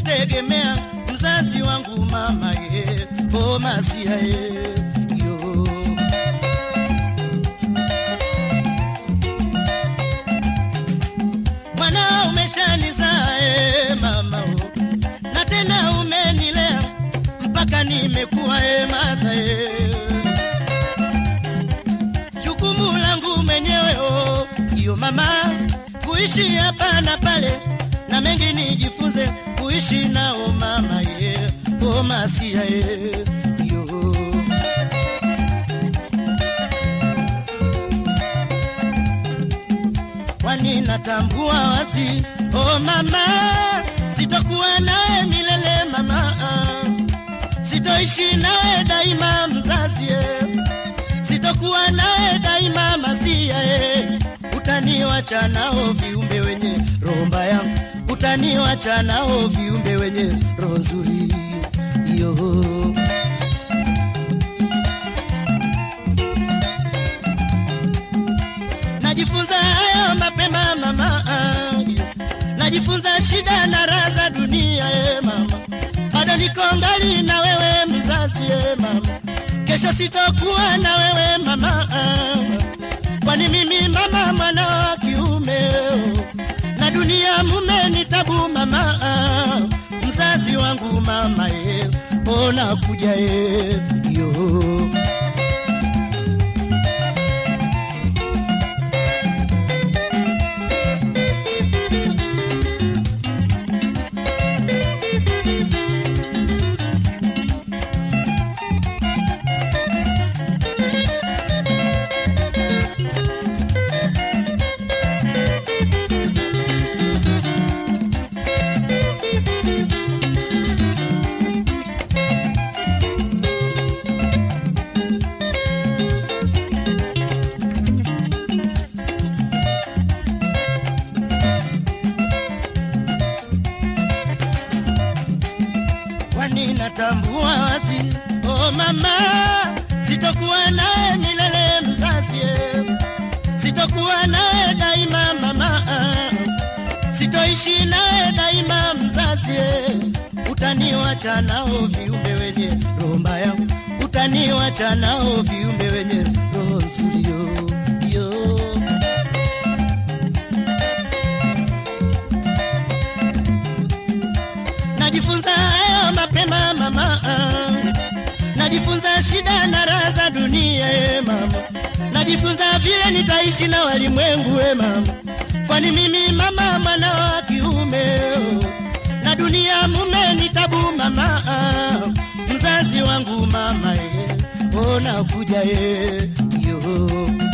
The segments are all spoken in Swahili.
kutegemea mzazi wangu mama ye o masia ye yo mwana umeshanizaa e mama o na tena umenilea mpaka nimekuwa e madha e jukumu langu mwenyewe o iyo mama kuishi hapa na pale na mengi nijifunze kuishi nao mama ye o masia ye yo kwani natambua wazi o mama sitokuwa naye milele mama sitoishi naye daima mzazi ye sitokuwa naye daima masia ye utaniwacha nao viumbe wenye roho mbaya utaniwacha nao viumbe wenye roho nzuri yo najifunza hayo mapema mama najifunza shida na raha za dunia e mama bado niko ngali na wewe mzazi e mama kesho sitokuwa na wewe mama kwani mimi mama mwana wa kiume na dunia mume ni tabu mama mzazi wangu mama e ona kuja e yo kwani natambua wazi oh mama sitokuwa naye milele mzazi eh. sitokuwa naye daima mama sitoishi naye daima mzazi eh. utaniwacha nao viumbe wenye roho mbaya utaniwacha nao viumbe wenye roho nzuri yo, yo. najifunza hayo mapema mama najifunza shida na raha za dunia e mama najifunza vile nitaishi na walimwengu e mama kwani mimi mama mwana wa kiume oh. na dunia mume ni tabu mama mzazi wangu mama e ona kuja e yo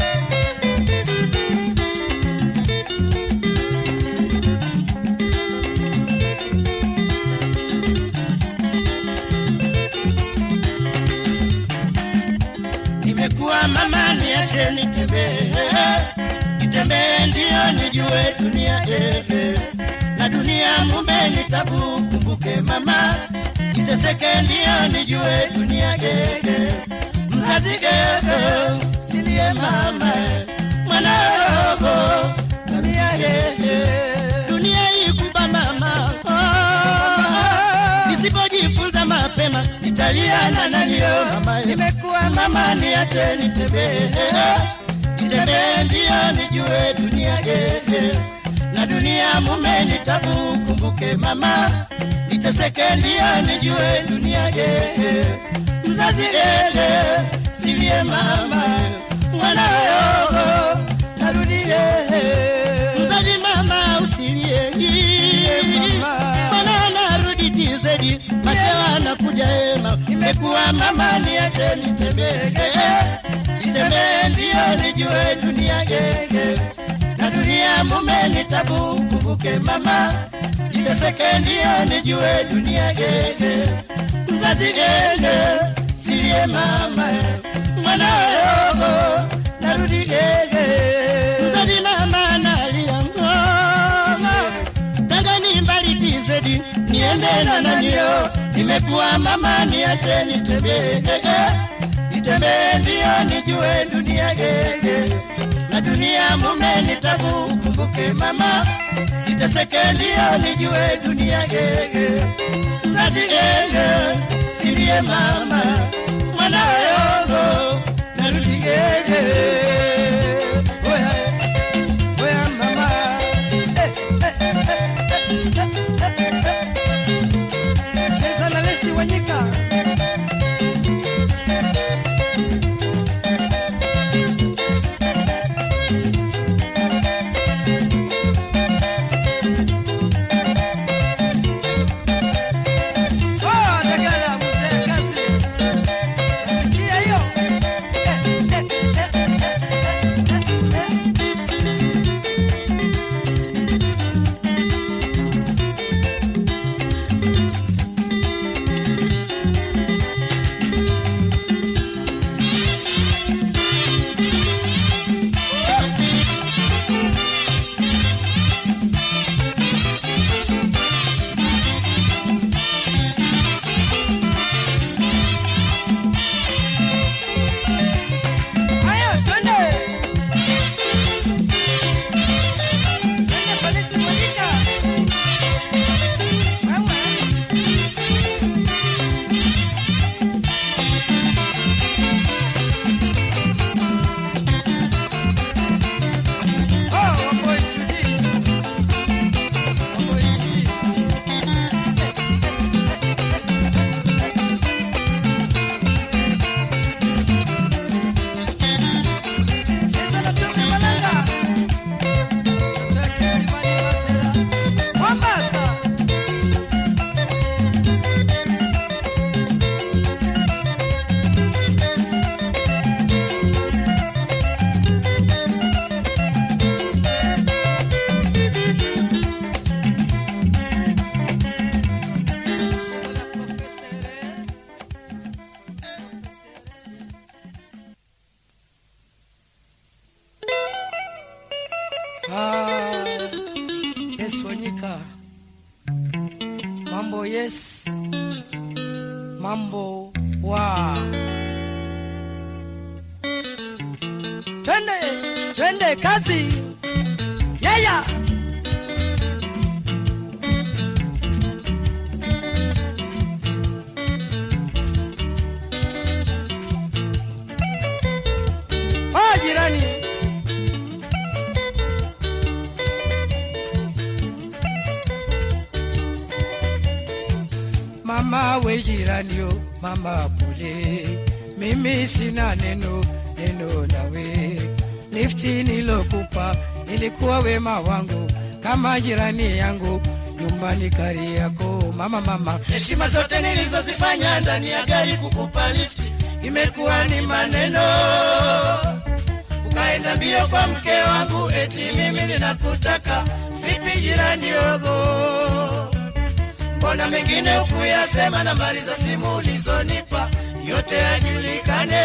nimekuwa mama niache nitembee nitembee ndio nijue dunia eh, na dunia mume ni tabu kumbuke mama niteseke ndio nijue dunia eh, mzazi eh, silie mama eh, mwana roho dunia eh, dunia ikuba mama oh, nisipojifunza mapema nitalia na nanio mama nimekuwa mama niache nitembee nitembee ndio nijue dunia eh, na dunia mume ni tabu kumbuke mama niteseke ndio nijue dunia eh, mzazi eh, silie mama mwana yo narudie mzazi mama usilie mwana narudi tizedi mashewa nakuja ema nimekuwa mama niache nitembee nitembee ndio nijue dunia gege na dunia mume ni tabu kumbuke mama niteseke ndio nijue dunia gege mzazi gege silie mama mwana yogo narudi gege mzazi mama nalia ngoma tangani mbali tizedi niende na nanio nimekuwa mama niache nitembee nitembee ndio nijue dunia gege na dunia mume ni tabu kumbuke niteseke mama, niteseke ndio nijue dunia gege zati gege silie mama mwana yongo narudi gege oya oya mama eh, eh, eh, eh, eh, eh, eh. cheza na Lesi Wanyika Oh, Dagala, mzee kazi. Sikia hiyo. Eh, eh, eh, eh, eh, eh. Haya, twende. Twende polisi Monica. Wewe. Oh, Wamboi Judy. Wamboi Judy. Cheza na Tumi Malanga. Kutoka Kisimani Masera. Mombasa. Cheza na Profesere. Profesere. Ah, yes Wanyika, mambo yes, mambo wa, twende twende kazi, yaya yeah, yeah. Oh, jirani Mama we jirani yo, mama pole, mimi sina neno neno nawe. Lifti nilokupa ilikuwa wema wangu, kama jirani yangu nyumbani kari yako. Mama mama, heshima zote nilizozifanya ndani ya gari kukupa lifti imekuwa ni maneno. Ukaenda mbio kwa mke wangu, eti mimi ninakutaka. Vipi jirani yogo? mbona mengine ukuyasema, nambari za simu ulizonipa yote yajulikane,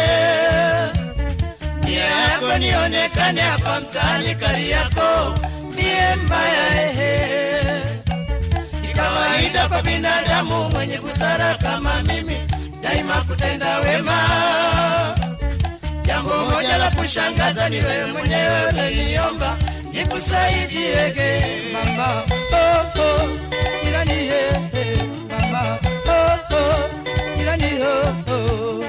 nia yako nionekane hapa mtaani kari yako mie mbaya ehe. Ni kawaida kwa binadamu mwenye busara kama mimi daima kutenda wema. Jambo moja la kushangaza ni wewe mwenyewe uliniomba nikusaidiege mama. Oh, oh, jirani he, he, mama. Oh, oh, jirani oh, oh.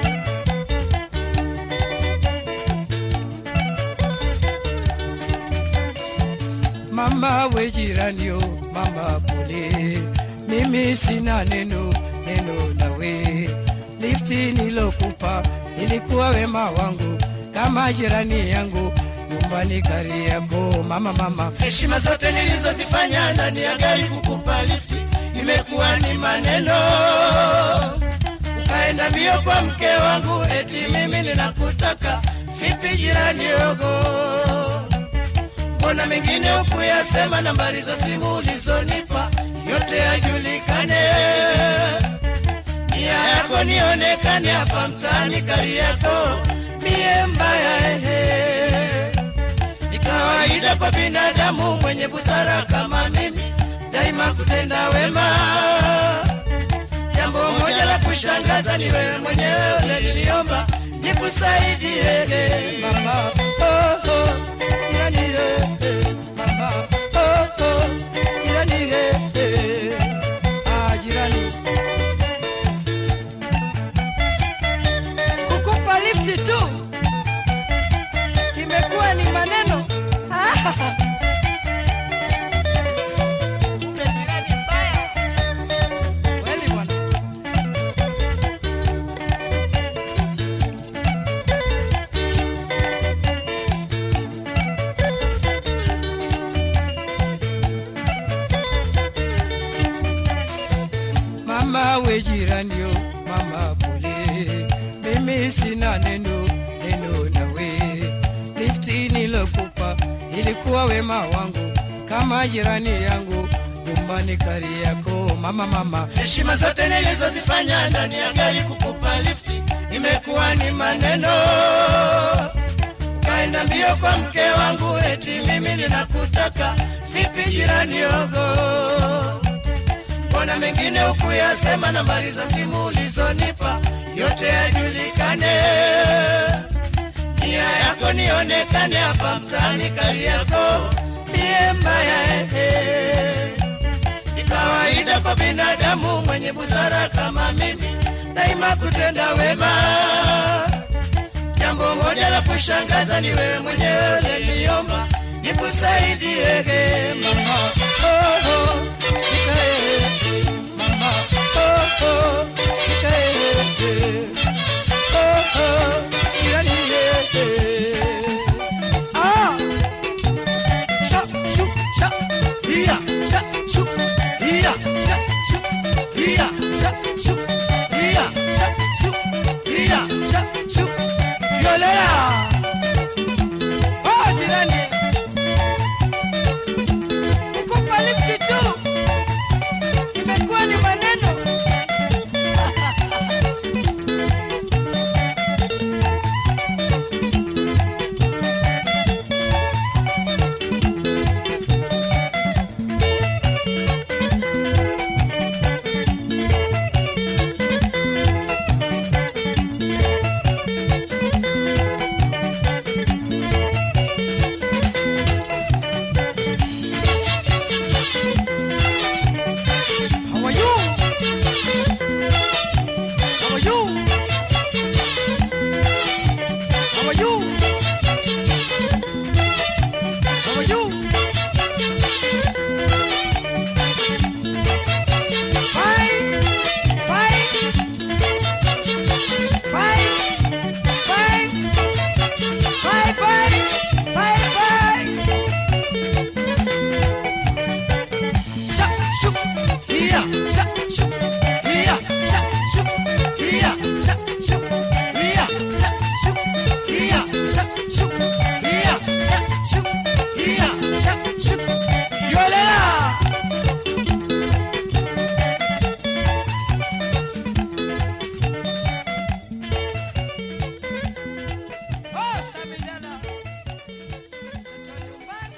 Mama we jirani yo, mama pole, mimi sina neno neno nawe. Lifti nilokupa ilikuwa wema wangu, kama jirani yangu nyumbani kari yako. Mama mama, heshima zote nilizozifanya ndani ya gari kukupa lifti imekuwa ni maneno. Ukaenda mbio kwa mke wangu, eti mimi ninakutaka. Vipi jirani yogo? mbona mengine ukuyasema, nambari za simu ulizonipa yote yajulikane, nia yako nionekane hapa mtaani kari yako mie mbaya ehe. Ni kawaida kwa binadamu mwenye busara kama mimi daima kutenda wema. Jambo moja la kushangaza ni wewe mwenyewe uliniomba nikusaidie mama. Oh, oh, yani, eh, eh, mama. Kumbe jirani mbaya. Kweli bwana. Mama we jirani yo, mama pole, mimi sina neno neno nawe. Lifti nilokupa ilikuwa wema wangu, kama jirani yangu nyumbani kari yako. Mama mama, heshima zote nilizozifanya ndani ya gari kukupa lifti imekuwa ni maneno kaenda mbio kwa mke wangu eti mimi ninakutaka vipi jirani yogo mbona mengine hukuyasema nambari za simu ulizonipa yote yajulikane nia yako nionekane hapa mtaani kari yako mie mbaya ehe ni kawaida kwa binadamu mwenye busara kama mimi daima kutenda wema. Jambo moja la kushangaza ni wewe mwenyewe uliniomba nikusaidie mama. Oh, oh, nikae, mama. Oh, oh, nikae, oh, oh, jirani, eh. Ah! Sha, shu, sha, iya, sha, shu, iya, sha, shu, iya, sha, shu, iya, sha, shu, iya, sha, shu. Yolea! Oh, jirani. Kukupa lifti tu. Imekuwa ni maneno. How are you? How are you? How are you? How are you? Fine, fine, fine, fine, fine, fine, fine, fine. Sha, shoo, yeah, sha, shoo, yeah, sha, shoo, yeah, sha, shoo, yeah, sha, shoo, yeah, sha, shoo, yeah, sha, shoo, yeah, sha, shoo. Yolela! Oh, Samidana. Mtoto nyumbani.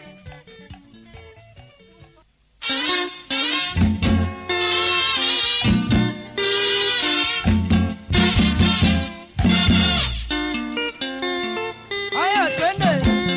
Haya, twende.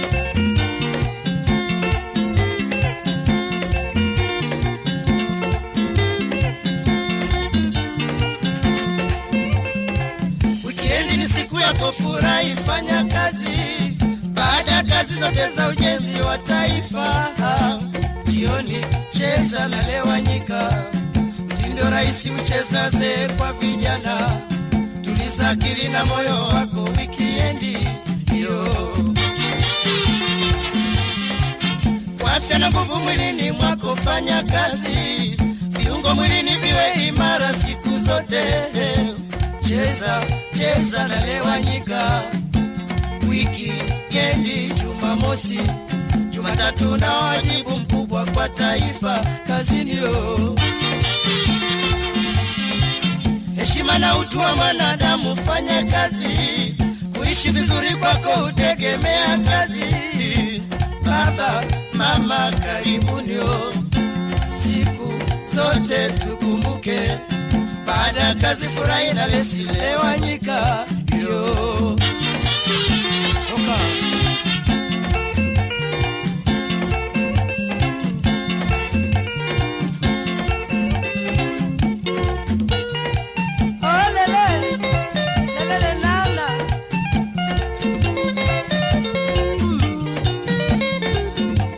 Wikendi ni siku yako, furahi, fanya kazi baada ya kazi zote za ujenzi wa taifa. Jioni cheza na lewanyika, mtindo rahisi ucheza zee kwa vijana. Tuliza akili na moyo wako, wikiendi hiyo kwa afya na nguvu mwilini mwako, fanya kazi, viungo mwilini viwe imara siku zote. Cheza cheza na lewanyika, wiki yendi, Jumamosi, Jumatatu na wajibu mkubwa kwa taifa kazini yo heshima na utu wa mwanadamu, fanya kazi, kuishi vizuri kwako utegemea kazi. Baba mama, karibunio, siku zote tukumbuke, baada ya kazi furahi na lesi lewanyika yo Toka. Olele, lelele nana. Mm.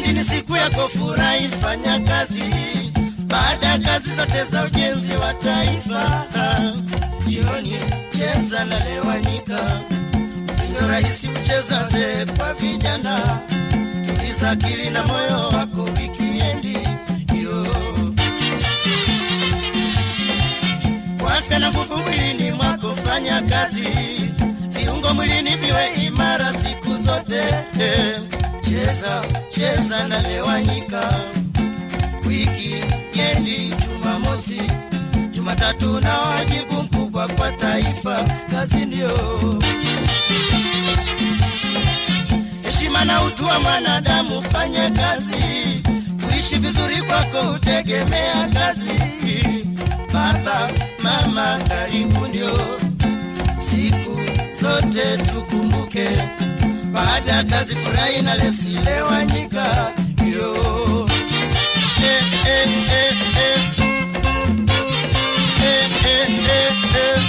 wikendi ni siku yako furahi fanya kazi baada ya kazi zote za ujenzi wa taifa jioni cheza na lewanyika ndio rahisi kucheza zee kwa vijana tuliza akili na moyo wako wikiendi yo kwa afya na nguvu mwilini mwako fanya kazi viungo mwilini viwe imara siku zote eh, cheza cheza na lewanyika wiki yendi jumamosi jumatatu na wajibu mkubwa kwa taifa kazi ndio heshima na utu wa mwanadamu fanye kazi kuishi vizuri kwako utegemea kazi baba mama karibu ndio siku zote tukumbuke baada ya kazi furahi na lesilewanyika yo eh, eh, eh, eh. Eh, eh, eh, eh.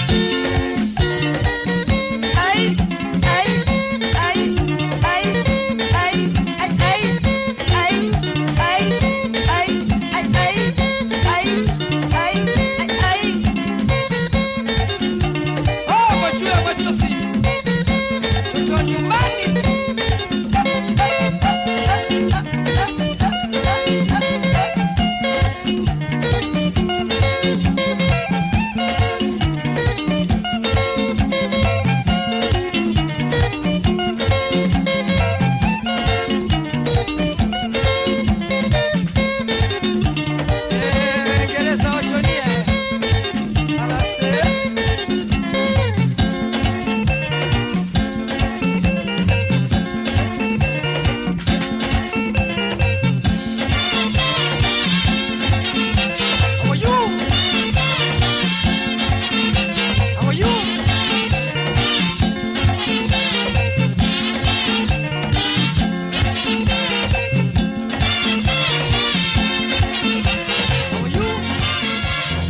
Ay, ay, ay, ay, ay, ay, ay, ay, ay, ay, ay, ay, ay, ay, ay, ay. Oh, mashua machofi. Mtoto wa nyumbani. Eh, Gereza wachonie. Alase. How are you? How are you? How are you?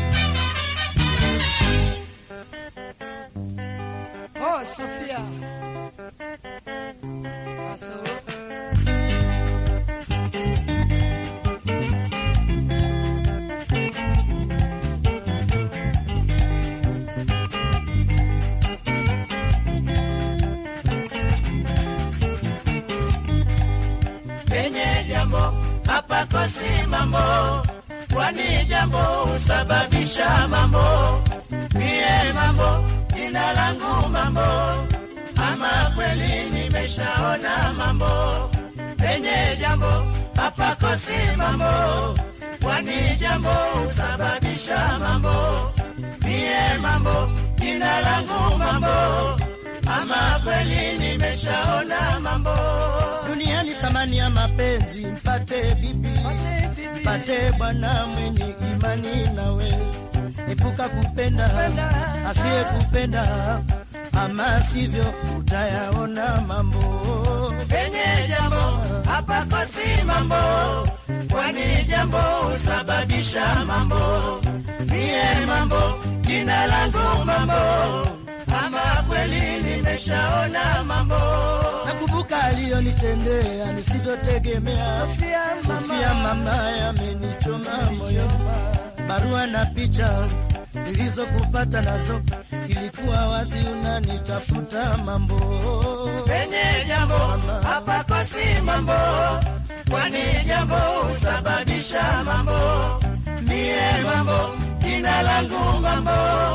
Oh, Sophia. Paso. penye jambo hapakosi mambo, kwani jambo husababisha mambo. Mie mambo, jina langu mambo, ama kweli nimeshaona mambo. Penye jambo hapakosi mambo, kwani jambo husababisha mambo. Mie mambo, jina langu mambo, ama kweli nimeshaona mambo duniani thamani ya mapenzi mpate bibi mpate bwana mwenye imani nawe epuka kupenda asiye kupenda ama sivyo utayaona mambo penye jambo hapakosi mambo kwani jambo husababisha mambo mie mambo jina langu mambo ama kweli nimeshaona mambo nakumbuka aliyonitendea nisivyotegemea sofia mama yamenichoma moyo barua na picha nilizokupata nazo ilikuwa wazi unanitafuta mambo penye jambo hapakosi mambo kwani jambo husababisha mambo mie mambo jina langu mambo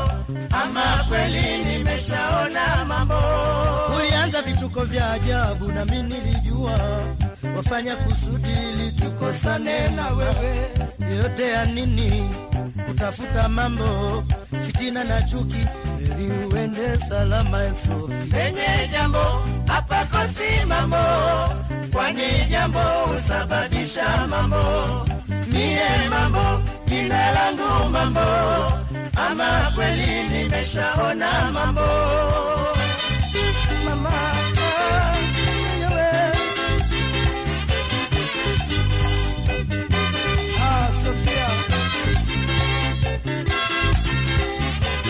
ama kweli nimeshaona mambo ulianza vituko vya ajabu na mi nilijua wafanya kusudi ili tukosane na wewe yote ya nini kutafuta mambo fitina na chuki ili uende salama Yesu penye jambo hapakosi mambo kwani jambo husababisha mambo mie mambo jina langu mambo ama kweli nimeshaona mambo mama Ah, Sophia.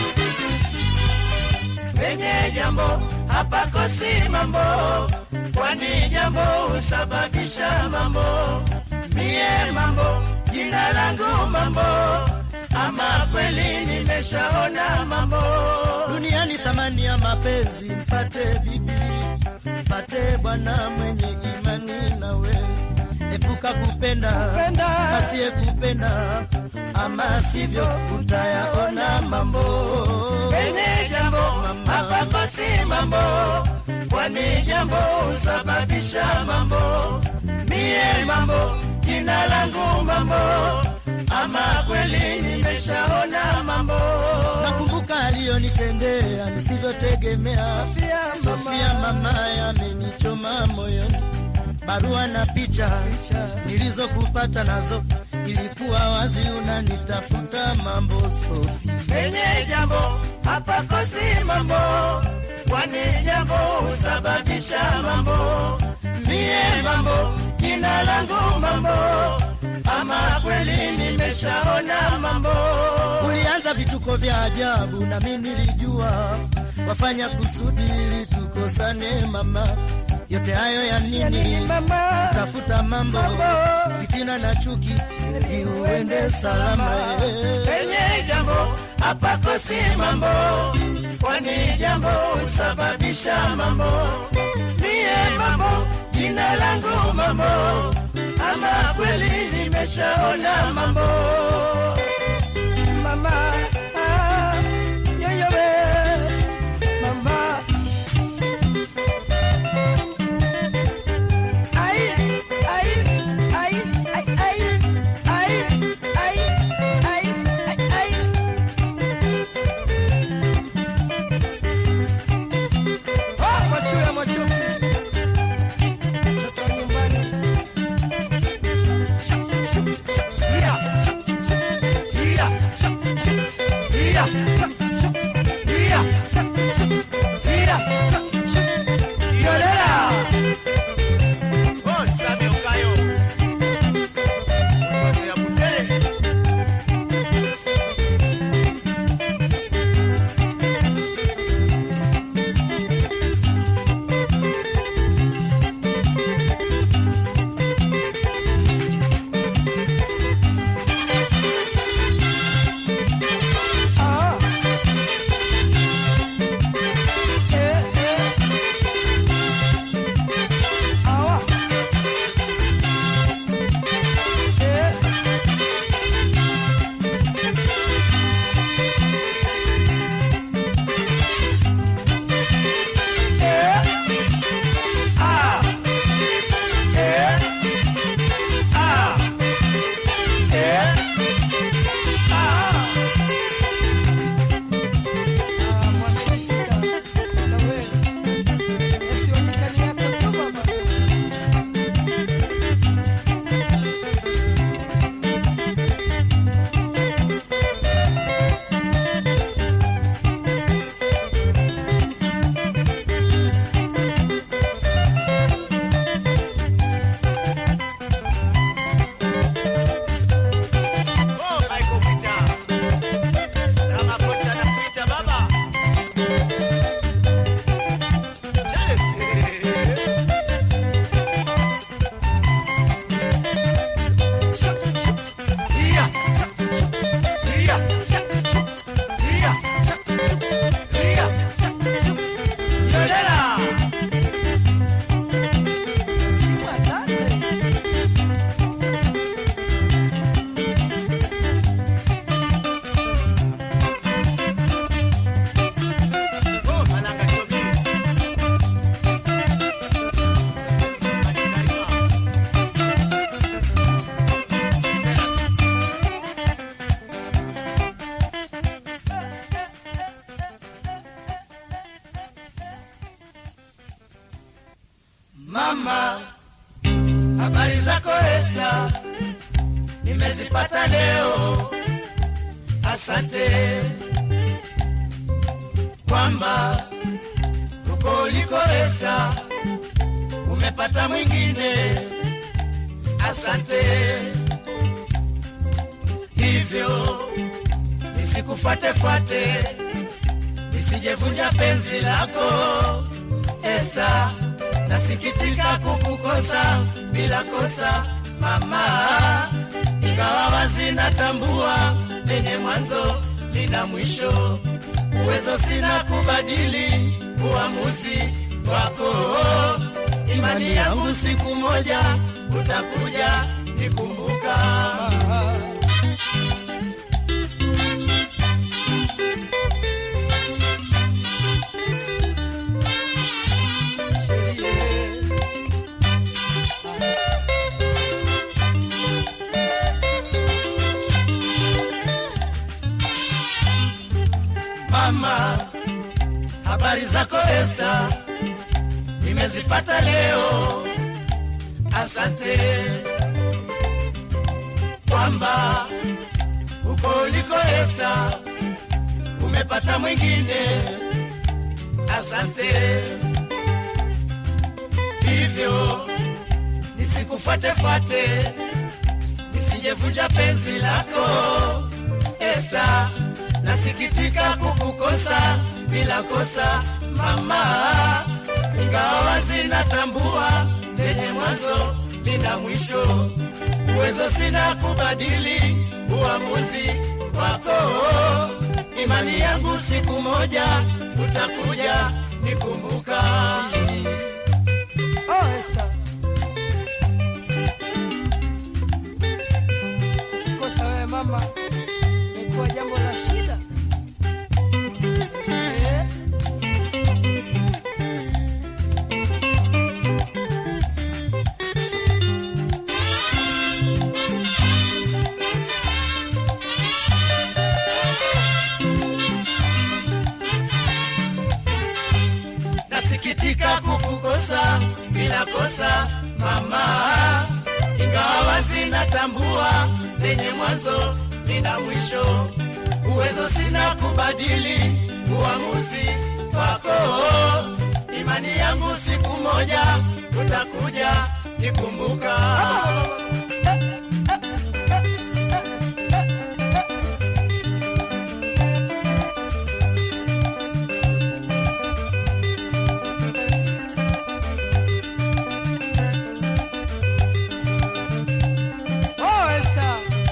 penye jambo hapakosi mambo, kwani jambo husababisha mambo. Mie mambo, jina langu mambo, ama kweli nimeshaona mambo. duniani thamani ya mapenzi, mpate bibi, mpate bwana mwenye imani nawe, epuka kupenda asiye kupenda, ama sivyo utayaona mambo. Penye jambo hapa pasi mambo, kwani jambo husababisha mambo. Mie mambo, jina langu mambo, ama kweli nimeshaona mambo. Nakumbuka aliyonitendea nisivyotegemea. Sofia mama yamenichoma moyoni, barua na picha nilizokupata nazo ilikuwa wazi unanitafuta mambo Sofi. Penye jambo hapa kosi mambo, kwani jambo husababisha mambo. Mie mambo, jina langu mambo, ama kweli nimeshaona mambo. Ulianza vituko vya ajabu na mimi nilijua wafanya kusudi ili tukosane mama. Yote hayo ya nini? Tafuta mambo fitina na chuki ili uende salama. eh. Penye jambo hapa kosi mambo, kwani jambo husababisha mambo. Mie mambo, jina langu mambo, ama kweli nimeshaona mambo. Mama, ah, yoyo we, mama. Ai, ai, ai, ai, ai, ai, ai, ai, ai, ai. Ah, machula, machozi. Mtoto wa nyumbani. Ah. Eh, eh. Awa. Eh. Eh. Ah. Eh. Ah. Eh. Ah. Mama, habari zako Esta, nimezipata leo. Asante kwamba uko uliko Esta, umepata mwingine. Asante hivyo nisikufuatefuate, nisijevunja penzi lako Esta, nasikitika kukukosa bila kosa mama, ingawa wazi natambua lenye mwanzo lina mwisho, uwezo sina kubadili uamuzi wako. Imani yangu siku moja utakuja nikumbuka. Mama, habari zako Esta, nimezipata leo. Asante kwamba huko uliko Esta umepata mwingine. Asante hivyo nisikufuatefuate, nisijevunja penzi lako Esta, nasikitika kukukosa bila kosa mama, ingawa wazi natambua lenye mwanzo lina mwisho, uwezo sina kubadili uamuzi wako. Imani yangu siku moja utakuja nikumbuka. Oh, Esa. Kosa wewe mama, imekuwa jambo la shida. Eh, nasikitika kukukosa bila kosa mama, ingawa wazi natambua lenye mwanzo lina mwisho, uwezo sina kubadili uamuzi wako. Imani yangu siku moja utakuja nikumbuka. oh, Esa.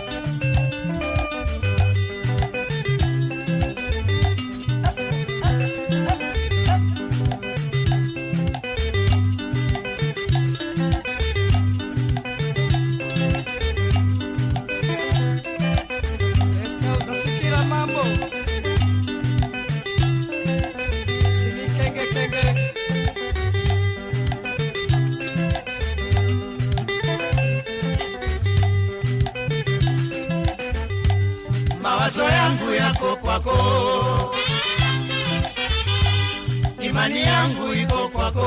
Esta, usasikira mambo sinikengekenge mawazo yangu yako kwako, imani yangu iko kwako,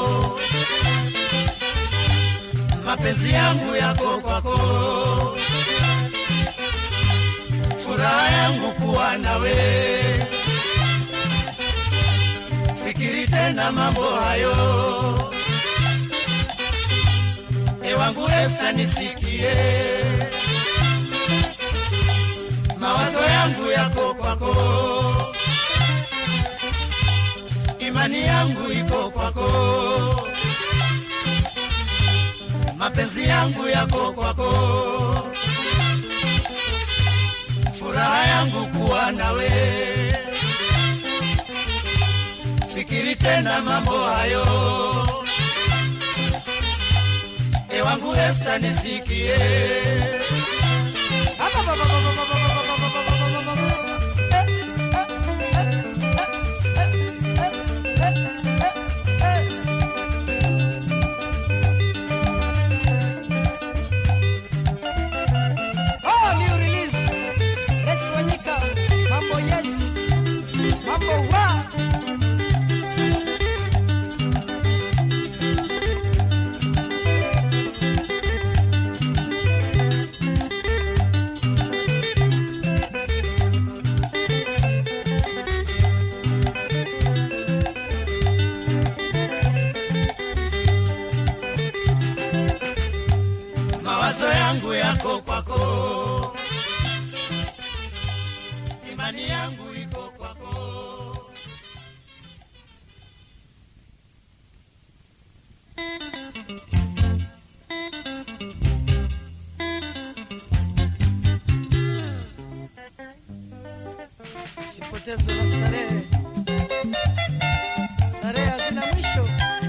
mapenzi yangu yako kwako, furaha yangu kuwa nawe. Fikiri tena mambo hayo, ewangu Esta, nisikie mawazo yangu yako kwako, imani yangu iko kwako, mapenzi yangu yako kwako, furaha yangu kuwa nawe. Fikiri tena mambo hayo, ewangu Esta, nisikie. Oh, new release. Yes, Wanyika. Mambo yes. Mambo wa. mawazo yangu yako kwako, imani yangu iko kwako. Sipotezwe na starehe, starehe hazina mwisho.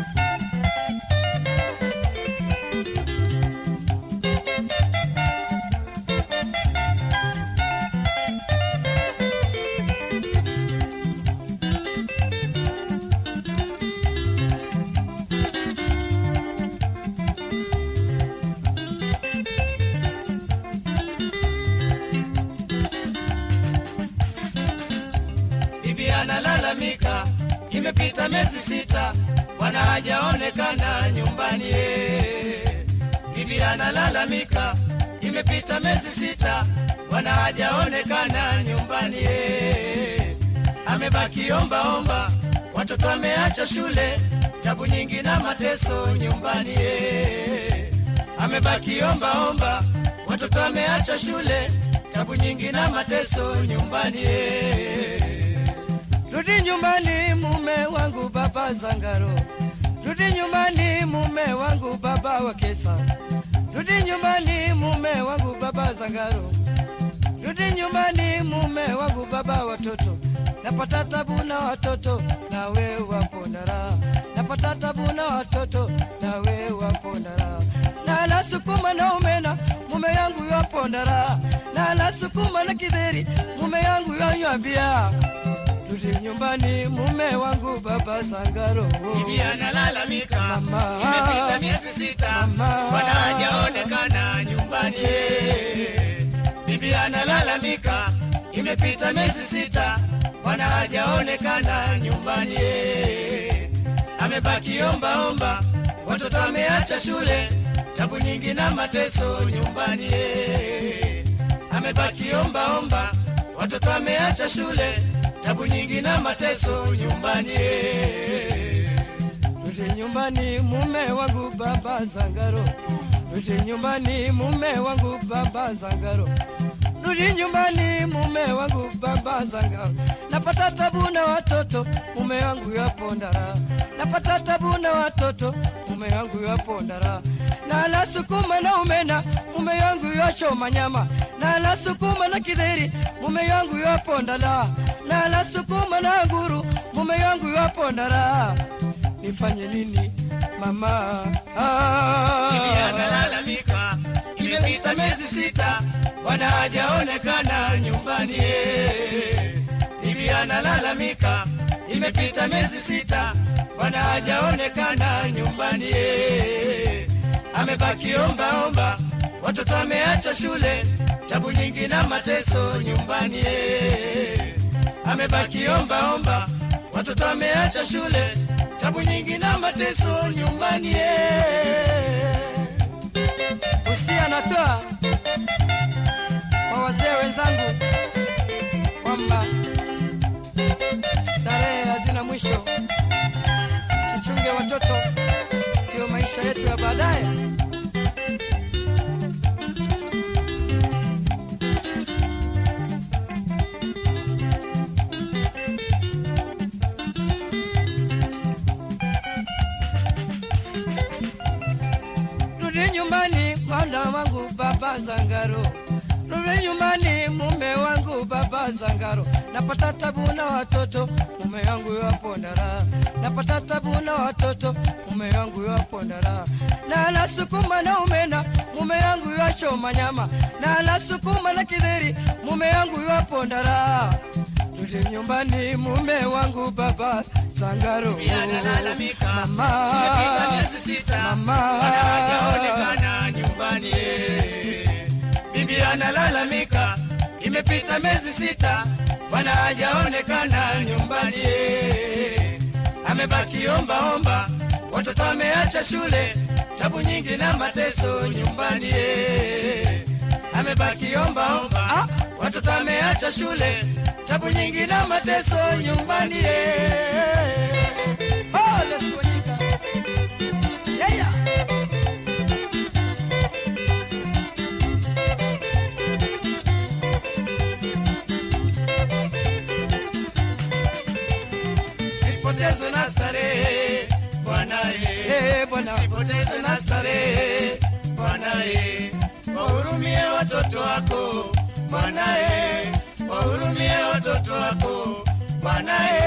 bibi analalamika, imepita miezi sita, bwana hajaonekana nyumbani. eh. Bibi analalamika, imepita miezi sita, bwana hajaonekana nyumbani. eh. Amebaki omba omba, watoto ameacha shule, tabu nyingi na mateso nyumbani. eh. Amebaki omba omba, watoto ameacha shule, tabu nyingi na mateso nyumbani. eh. Rudi nyumbani mume wangu baba Zangaro, rudi nyumbani mume wangu baba wa Kesa, rudi nyumbani mume wangu baba Zangaro, rudi nyumbani mume wangu baba watoto, napata tabu na watoto na we wapo na raha, napata tabu na watoto na we wapo na raha, na nasukuma na umena mume yangu yapo na raha, na nasukuma na kidheri mume yangu yanywambia Rudi nyumbani mume wangu baba Sangaro. Bibi analalamika, Mama. imepita miezi sita, Mama. bwana hajaonekana nyumbani. Bibi analalamika, imepita miezi sita, bwana hajaonekana nyumbani. Amebaki omba omba, watoto ameacha shule, tabu nyingi na mateso nyumbani. Amebaki omba omba, watoto ameacha shule, tabu nyingi na mateso nyumbani. Rudi nyumbani mume wangu baba Sangaro. Rudi nyumbani mume wangu baba Sangaro. Rudi nyumbani mume wangu baba Sangaro. Napata tabu na watoto mume wangu yapo ndara. Napata tabu na watoto mume wangu yapo ndara. Na nasukuma na umena mume wangu yachoma nyama. Na nasukuma na kidheri mume wangu yapo ndala. Na nasukuma na nguru mume wangu yapo ndara nifanye nini mama? Bibi analalamika, imepita miezi sita, bwana hajaonekana nyumbani. Bibi analalamika, imepita miezi sita, bwana hajaonekana nyumbani. Amebaki omba omba, watoto ameacha shule, tabu nyingi na mateso nyumbani. Amebaki omba omba, watoto ameacha shule, tabu nyingi na mateso nyumbani. Usia natoa kwa wazee wenzangu kwamba starehe hazina mwisho, tuchunge watoto, ndio maisha yetu ya baadaye. Rudi nyumbani mwana wangu baba Zangaro, rudi nyumbani mume wangu baba Zangaro. Napata tabu na watoto mume wangu yapo ndara, napata tabu na watoto mume wangu yapo ndara, na nasukuma na umena mume wangu yachoma nyama, na nasukuma na kidheri mume wangu yapo ndara. Rudi nyumbani mume wangu baba Zangaro, Bibi analalamika, Mama. imepita miezi sita, Mama. bwana hajaonekana nyumbani. Bibi analalamika, imepita miezi sita, bwana hajaonekana nyumbani. Amebaki omba omba, watoto ameacha shule, tabu nyingi na mateso nyumbani. Amebaki omba omba, watoto ameacha shule, tabu nyingi na mateso nyumbani. Oh, let's go, Yika. Yeah, yeah. Sipotezwe na starehe bwana, Eh, bwana. usipoteze na starehe mwanaye, wahurumie watoto wako mwanaye, wahurumie watoto wako mwanaye.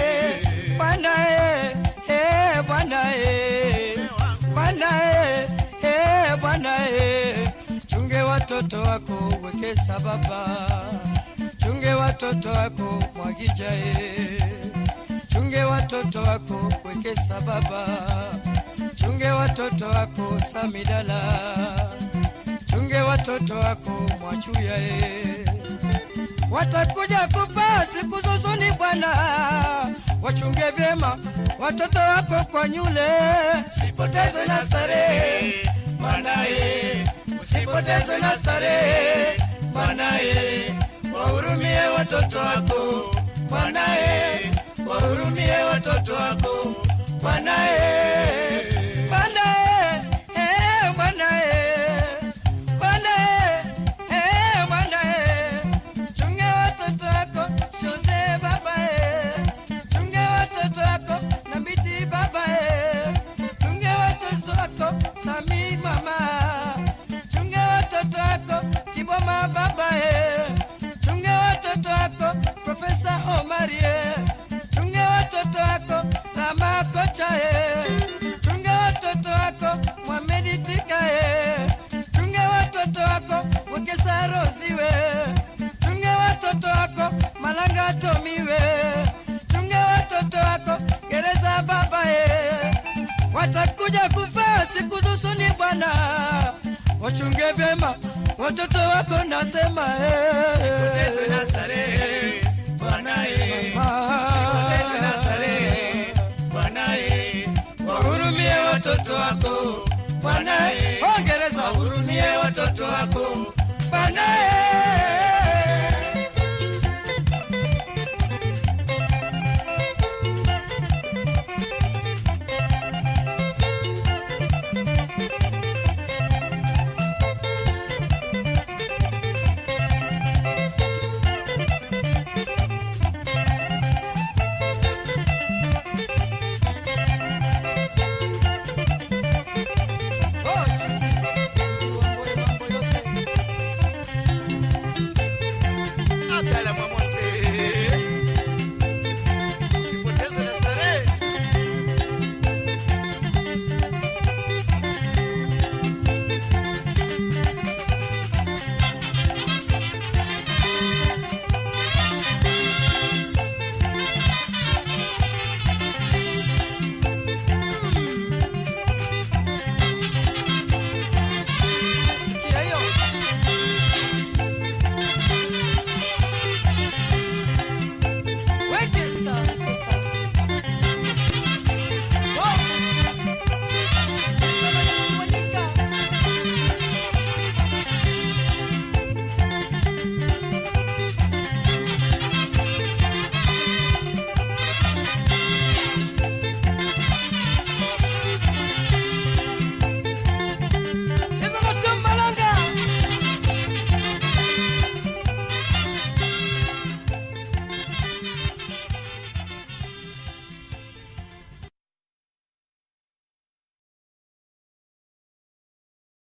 Bwana eh, eh, Bwana eh, Bwana eh, eh, Bwana eh, chunge watoto wako wekesa baba, chunge watoto wako mwagija eh, chunge watoto wako wekesa baba, chunge watoto wako samidala, chunge watoto wako mwachuya eh watakuja kufa siku zuzuni Bwana, wachunge vyema watoto wako kwa nyule, usipoteze na starehe mwanaye, usipoteze na starehe mwanaye, wahurumie watoto wako mwanaye, wahurumie watoto wako mwanaye. Bwana eh, Bwana eh, Bwana eh, eh, Bwana eh, chunge watoto wako Jose baba eh, chunge watoto wako Nambiti baba eh, chunge watoto wako Sami mama, chunge watoto wako Kiboma baba eh, chunge watoto wako Profesa Omari eh, chunge watoto wako Rama kocha eh, chunge watoto wako Mohamedi Tika eh, chunge watoto wako Wekesa Rosiwe, chunge watoto wako Malanga Tomiwe, chunge watoto wako Gereza baba eh, watakuja kufa siku zusuni Bwana, wachunge vyema watoto wako nasema Usipoteze na eh. starehe mwanaye, usipoteze na starehe mwanaye, wahurumie watoto wako mwanaye, Ongereza wahurumie watoto wako Bwana